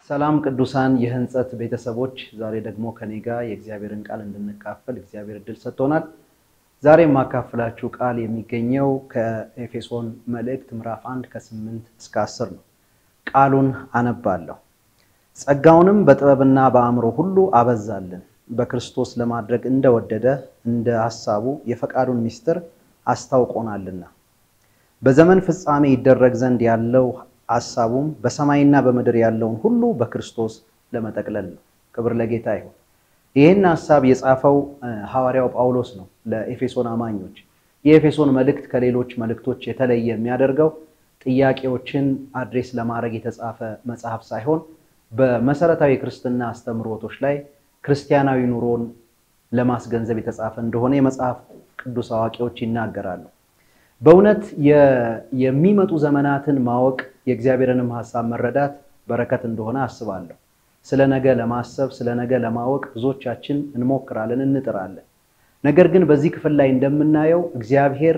ሰላም ቅዱሳን የህንጸት ቤተሰቦች፣ ዛሬ ደግሞ ከኔ ጋር የእግዚአብሔርን ቃል እንድንካፈል እግዚአብሔር እድል ሰጥቶናል። ዛሬ የማካፍላችሁ ቃል የሚገኘው ከኤፌሶን መልእክት ምዕራፍ 1 ከ8 እስከ 10 ነው። ቃሉን አነባለሁ። ጸጋውንም በጥበብና በአእምሮ ሁሉ አበዛልን፣ በክርስቶስ ለማድረግ እንደወደደ እንደ ሐሳቡ የፈቃዱን ምስጢር አስታውቆናልና በዘመን ፍጻሜ ይደረግ ዘንድ ያለው ሐሳቡም በሰማይና በምድር ያለውን ሁሉ በክርስቶስ ለመጠቅለል ነው። ክብር ለጌታ ይሁን። ይህን ሐሳብ የጻፈው ሐዋርያው ጳውሎስ ነው ለኤፌሶን አማኞች። የኤፌሶን መልእክት ከሌሎች መልእክቶች የተለየ የሚያደርገው ጥያቄዎችን አድሬስ ለማድረግ የተጻፈ መጽሐፍ ሳይሆን በመሰረታዊ የክርስትና አስተምህሮቶች ላይ ክርስቲያናዊ ኑሮን ለማስገንዘብ የተጻፈ እንደሆነ የመጽሐፍ ቅዱስ አዋቂዎች ይናገራሉ። በእውነት የሚመጡ ዘመናትን ማወቅ የእግዚአብሔርንም ሐሳብ መረዳት በረከት እንደሆነ አስባለሁ። ስለ ነገ ለማሰብ ስለ ነገ ለማወቅ ብዙዎቻችን እንሞክራለን፣ እንጥራለን። ነገር ግን በዚህ ክፍል ላይ እንደምናየው እግዚአብሔር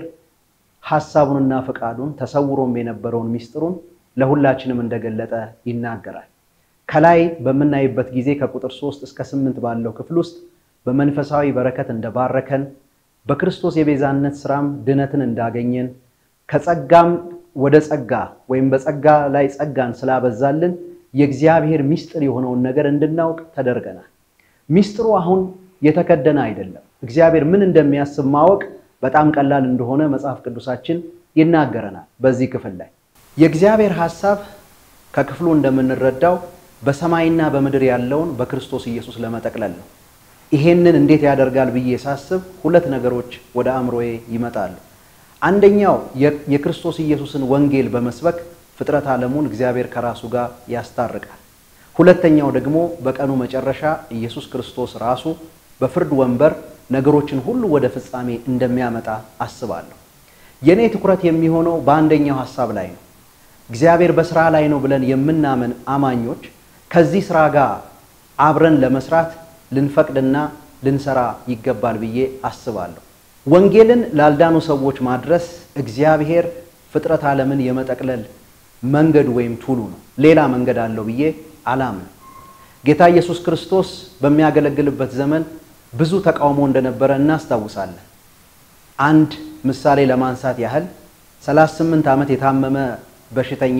ሐሳቡንና ፈቃዱን ተሰውሮም የነበረውን ሚስጥሩን ለሁላችንም እንደገለጠ ይናገራል። ከላይ በምናይበት ጊዜ ከቁጥር ሶስት እስከ ስምንት ባለው ክፍል ውስጥ በመንፈሳዊ በረከት እንደባረከን በክርስቶስ የቤዛነት ስራም ድነትን እንዳገኘን ከጸጋም ወደ ጸጋ ወይም በጸጋ ላይ ጸጋን ስላበዛልን የእግዚአብሔር ሚስጥር የሆነውን ነገር እንድናውቅ ተደርገናል። ሚስጥሩ አሁን የተከደነ አይደለም። እግዚአብሔር ምን እንደሚያስብ ማወቅ በጣም ቀላል እንደሆነ መጽሐፍ ቅዱሳችን ይናገረናል። በዚህ ክፍል ላይ የእግዚአብሔር ሐሳብ ከክፍሉ እንደምንረዳው በሰማይና በምድር ያለውን በክርስቶስ ኢየሱስ ለመጠቅለል ነው። ይሄንን እንዴት ያደርጋል ብዬ ሳስብ ሁለት ነገሮች ወደ አእምሮዬ ይመጣሉ። አንደኛው የክርስቶስ ኢየሱስን ወንጌል በመስበክ ፍጥረት ዓለሙን እግዚአብሔር ከራሱ ጋር ያስታርቃል። ሁለተኛው ደግሞ በቀኑ መጨረሻ ኢየሱስ ክርስቶስ ራሱ በፍርድ ወንበር ነገሮችን ሁሉ ወደ ፍጻሜ እንደሚያመጣ አስባለሁ። የእኔ ትኩረት የሚሆነው በአንደኛው ሐሳብ ላይ ነው። እግዚአብሔር በስራ ላይ ነው ብለን የምናምን አማኞች ከዚህ ስራ ጋር አብረን ለመስራት ልንፈቅድና ልንሰራ ይገባል ብዬ አስባለሁ። ወንጌልን ላልዳኑ ሰዎች ማድረስ እግዚአብሔር ፍጥረት ዓለምን የመጠቅለል መንገዱ ወይም ቱሉ ነው። ሌላ መንገድ አለው ብዬ አላምንም። ጌታ ኢየሱስ ክርስቶስ በሚያገለግልበት ዘመን ብዙ ተቃውሞ እንደነበረ እናስታውሳለን። አንድ ምሳሌ ለማንሳት ያህል 38 ዓመት የታመመ በሽተኛ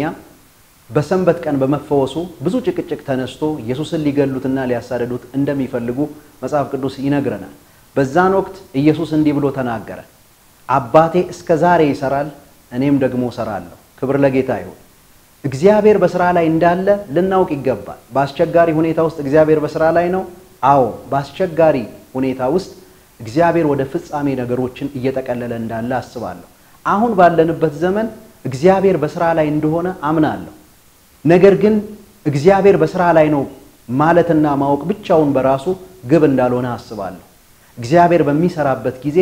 በሰንበት ቀን በመፈወሱ ብዙ ጭቅጭቅ ተነስቶ ኢየሱስን ሊገሉትና ሊያሳደዱት እንደሚፈልጉ መጽሐፍ ቅዱስ ይነግረናል። በዛን ወቅት ኢየሱስ እንዲህ ብሎ ተናገረ፣ አባቴ እስከ ዛሬ ይሰራል፣ እኔም ደግሞ እሰራለሁ። ክብር ለጌታ ይሁን። እግዚአብሔር በስራ ላይ እንዳለ ልናውቅ ይገባል። በአስቸጋሪ ሁኔታ ውስጥ እግዚአብሔር በስራ ላይ ነው። አዎ፣ በአስቸጋሪ ሁኔታ ውስጥ እግዚአብሔር ወደ ፍጻሜ ነገሮችን እየጠቀለለ እንዳለ አስባለሁ። አሁን ባለንበት ዘመን እግዚአብሔር በስራ ላይ እንደሆነ አምናለሁ። ነገር ግን እግዚአብሔር በስራ ላይ ነው ማለትና ማወቅ ብቻውን በራሱ ግብ እንዳልሆነ አስባለሁ። እግዚአብሔር በሚሰራበት ጊዜ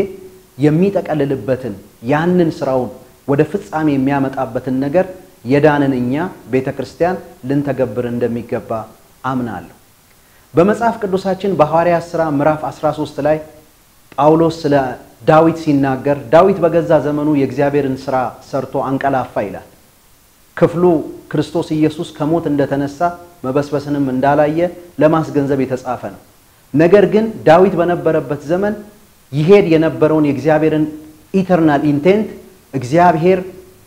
የሚጠቀልልበትን ያንን ስራውን ወደ ፍጻሜ የሚያመጣበትን ነገር የዳንን እኛ ቤተ ክርስቲያን ልንተገብር እንደሚገባ አምናለሁ። በመጽሐፍ ቅዱሳችን በሐዋርያት ሥራ ምዕራፍ 13 ላይ ጳውሎስ ስለ ዳዊት ሲናገር ዳዊት በገዛ ዘመኑ የእግዚአብሔርን ስራ ሰርቶ አንቀላፋ ይላል። ክፍሉ ክርስቶስ ኢየሱስ ከሞት እንደተነሳ መበስበስንም እንዳላየ ለማስገንዘብ የተጻፈ ነው። ነገር ግን ዳዊት በነበረበት ዘመን ይሄድ የነበረውን የእግዚአብሔርን ኢተርናል ኢንቴንት እግዚአብሔር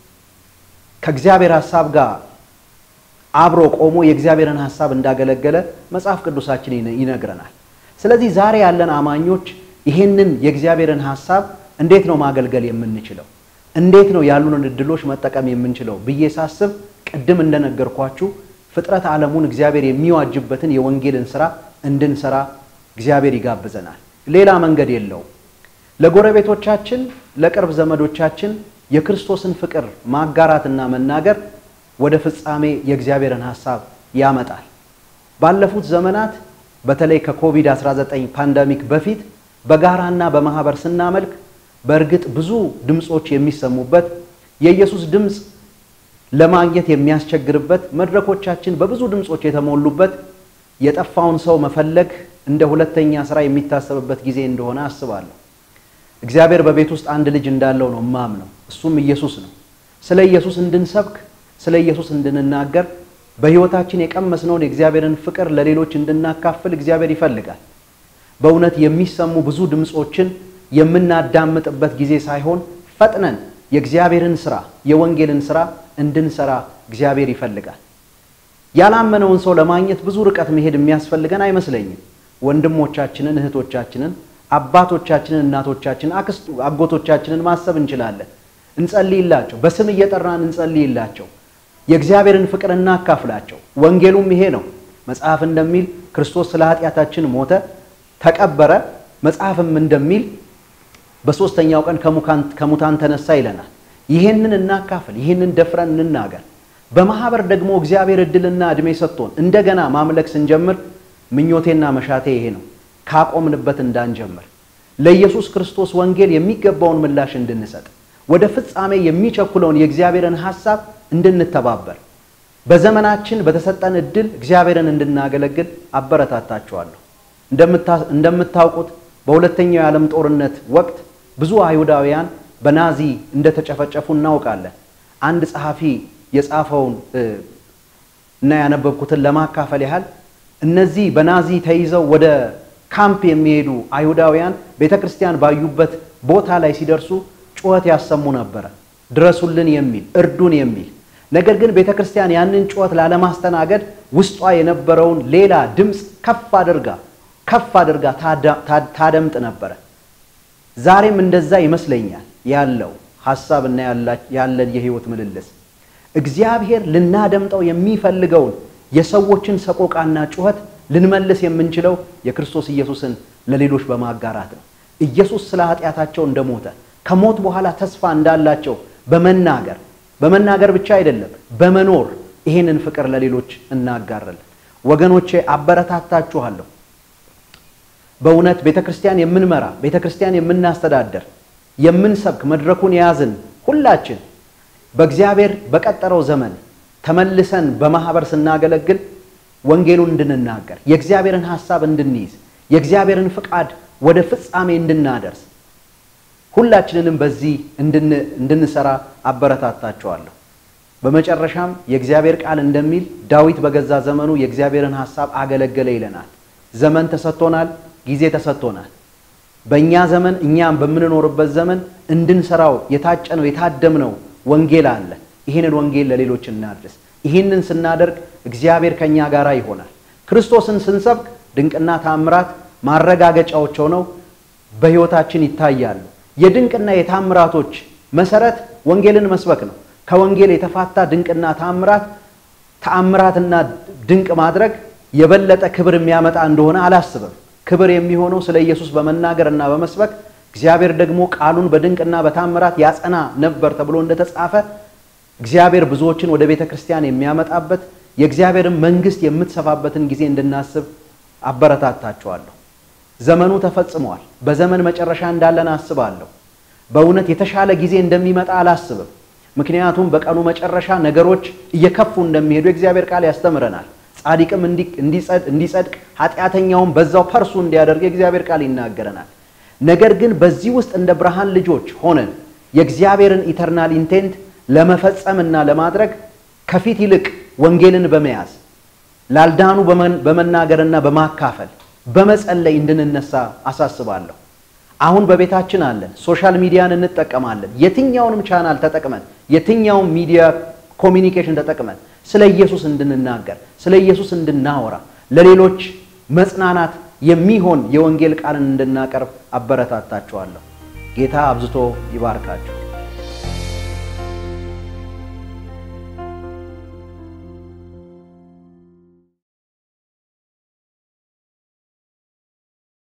ከእግዚአብሔር ሐሳብ ጋር አብሮ ቆሞ የእግዚአብሔርን ሐሳብ እንዳገለገለ መጽሐፍ ቅዱሳችን ይነግረናል። ስለዚህ ዛሬ ያለን አማኞች ይሄንን የእግዚአብሔርን ሐሳብ እንዴት ነው ማገልገል የምንችለው? እንዴት ነው ያሉንን እድሎች መጠቀም የምንችለው ብዬ ሳስብ ቅድም እንደነገርኳችሁ ፍጥረት ዓለሙን እግዚአብሔር የሚዋጅበትን የወንጌልን ስራ እንድንሰራ እግዚአብሔር ይጋብዘናል። ሌላ መንገድ የለውም። ለጎረቤቶቻችን፣ ለቅርብ ዘመዶቻችን የክርስቶስን ፍቅር ማጋራትና መናገር ወደ ፍጻሜ የእግዚአብሔርን ሐሳብ ያመጣል። ባለፉት ዘመናት በተለይ ከኮቪድ-19 ፓንደሚክ በፊት በጋራና በማህበር ስናመልክ በእርግጥ ብዙ ድምፆች የሚሰሙበት የኢየሱስ ድምፅ ለማግኘት የሚያስቸግርበት መድረኮቻችን በብዙ ድምፆች የተሞሉበት የጠፋውን ሰው መፈለግ እንደ ሁለተኛ ስራ የሚታሰብበት ጊዜ እንደሆነ አስባለሁ። እግዚአብሔር በቤት ውስጥ አንድ ልጅ እንዳለው ነው እማምነው፣ እሱም ኢየሱስ ነው። ስለ ኢየሱስ እንድንሰብክ፣ ስለ ኢየሱስ እንድንናገር በሕይወታችን የቀመስነውን የእግዚአብሔርን ፍቅር ለሌሎች እንድናካፍል እግዚአብሔር ይፈልጋል። በእውነት የሚሰሙ ብዙ ድምፆችን የምናዳምጥበት ጊዜ ሳይሆን ፈጥነን የእግዚአብሔርን ስራ የወንጌልን ስራ እንድንሰራ እግዚአብሔር ይፈልጋል። ያላመነውን ሰው ለማግኘት ብዙ ርቀት መሄድ የሚያስፈልገን አይመስለኝም። ወንድሞቻችንን፣ እህቶቻችንን፣ አባቶቻችንን፣ እናቶቻችንን፣ አጎቶቻችንን ማሰብ እንችላለን። እንጸልይላቸው፣ በስም እየጠራን እንጸልይላቸው፣ የእግዚአብሔርን ፍቅር እናካፍላቸው። ወንጌሉም ይሄ ነው። መጽሐፍ እንደሚል ክርስቶስ ስለ ኃጢአታችን ሞተ፣ ተቀበረ። መጽሐፍም እንደሚል በሦስተኛው ቀን ከሙታን ተነሳ ይለናል። ይህንን እናካፍል፣ ይህንን ደፍረን እንናገር። በማህበር ደግሞ እግዚአብሔር እድልና ዕድሜ ሰጥቶን እንደገና ማምለክ ስንጀምር ምኞቴና መሻቴ ይሄ ነው፣ ካቆምንበት እንዳንጀምር ለኢየሱስ ክርስቶስ ወንጌል የሚገባውን ምላሽ እንድንሰጥ ወደ ፍጻሜ የሚቸኩለውን የእግዚአብሔርን ሐሳብ እንድንተባበር በዘመናችን በተሰጠን እድል እግዚአብሔርን እንድናገለግል አበረታታችኋለሁ። እንደምታውቁት በሁለተኛው የዓለም ጦርነት ወቅት ብዙ አይሁዳውያን በናዚ እንደተጨፈጨፉ እናውቃለን። አንድ ጸሐፊ የጻፈውን እና ያነበብኩትን ለማካፈል ያህል እነዚህ በናዚ ተይዘው ወደ ካምፕ የሚሄዱ አይሁዳውያን ቤተ ክርስቲያን ባዩበት ቦታ ላይ ሲደርሱ ጩኸት ያሰሙ ነበረ፣ ድረሱልን የሚል እርዱን የሚል ነገር ግን ቤተ ክርስቲያን ያንን ጩኸት ላለማስተናገድ ውስጧ የነበረውን ሌላ ድምፅ ከፍ አድርጋ ከፍ አድርጋ ታደምጥ ነበረ። ዛሬም እንደዛ ይመስለኛል ያለው ሐሳብና ያለን የህይወት ምልልስ እግዚአብሔር ልናደምጠው የሚፈልገውን የሰዎችን ሰቆቃና ጩኸት ልንመልስ የምንችለው የክርስቶስ ኢየሱስን ለሌሎች በማጋራት ነው። ኢየሱስ ስለ ኃጢአታቸው እንደሞተ ከሞት በኋላ ተስፋ እንዳላቸው በመናገር በመናገር ብቻ አይደለም፣ በመኖር ይህንን ፍቅር ለሌሎች እናጋራለን። ወገኖቼ አበረታታችኋለሁ። በእውነት ቤተ ክርስቲያን የምንመራ ቤተ ክርስቲያን የምናስተዳደር የምንሰብክ መድረኩን የያዝን ሁላችን በእግዚአብሔር በቀጠረው ዘመን ተመልሰን በማህበር ስናገለግል ወንጌሉን እንድንናገር የእግዚአብሔርን ሐሳብ እንድንይዝ የእግዚአብሔርን ፍቃድ ወደ ፍጻሜ እንድናደርስ ሁላችንንም በዚህ እንድንሰራ አበረታታቸዋለሁ። በመጨረሻም የእግዚአብሔር ቃል እንደሚል ዳዊት በገዛ ዘመኑ የእግዚአብሔርን ሐሳብ አገለገለ ይለናል። ዘመን ተሰጥቶናል፣ ጊዜ ተሰጥቶናል። በእኛ ዘመን እኛም በምንኖርበት ዘመን እንድንሰራው የታጨነው የታደምነው ወንጌል አለ። ይህንን ወንጌል ለሌሎች እናድርስ። ይህንን ስናደርግ እግዚአብሔር ከእኛ ጋር ይሆናል። ክርስቶስን ስንሰብክ ድንቅና ታምራት ማረጋገጫዎች ሆነው በሕይወታችን ይታያሉ። የድንቅና የታምራቶች መሰረት ወንጌልን መስበክ ነው። ከወንጌል የተፋታ ድንቅና ታምራት ተአምራትና ድንቅ ማድረግ የበለጠ ክብር የሚያመጣ እንደሆነ አላስብም። ክብር የሚሆነው ስለ ኢየሱስ በመናገርና በመስበክ እግዚአብሔር ደግሞ ቃሉን በድንቅና በታምራት ያጸና ነበር ተብሎ እንደተጻፈ እግዚአብሔር ብዙዎችን ወደ ቤተ ክርስቲያን የሚያመጣበት የእግዚአብሔርን መንግሥት የምትሰፋበትን ጊዜ እንድናስብ አበረታታችኋለሁ። ዘመኑ ተፈጽሟል። በዘመን መጨረሻ እንዳለን አስባለሁ። በእውነት የተሻለ ጊዜ እንደሚመጣ አላስብም። ምክንያቱም በቀኑ መጨረሻ ነገሮች እየከፉ እንደሚሄዱ የእግዚአብሔር ቃል ያስተምረናል። ጻድቅም እንዲጸድቅ ኃጢአተኛውም በዛው ፐርሱ እንዲያደርግ የእግዚአብሔር ቃል ይናገረናል። ነገር ግን በዚህ ውስጥ እንደ ብርሃን ልጆች ሆነን የእግዚአብሔርን ኢተርናል ኢንቴንት ለመፈጸም እና ለማድረግ ከፊት ይልቅ ወንጌልን በመያዝ ላልዳኑ በመናገርና በማካፈል በመጸለይ እንድንነሳ አሳስባለሁ። አሁን በቤታችን አለን፣ ሶሻል ሚዲያን እንጠቀማለን። የትኛውንም ቻናል ተጠቅመን የትኛውም ሚዲያ ኮሚኒኬሽን ተጠቅመን ስለ ኢየሱስ እንድንናገር ስለ ኢየሱስ እንድናወራ ለሌሎች መጽናናት የሚሆን የወንጌል ቃልን እንድናቀርብ አበረታታችኋለሁ። ጌታ አብዝቶ ይባርካችሁ።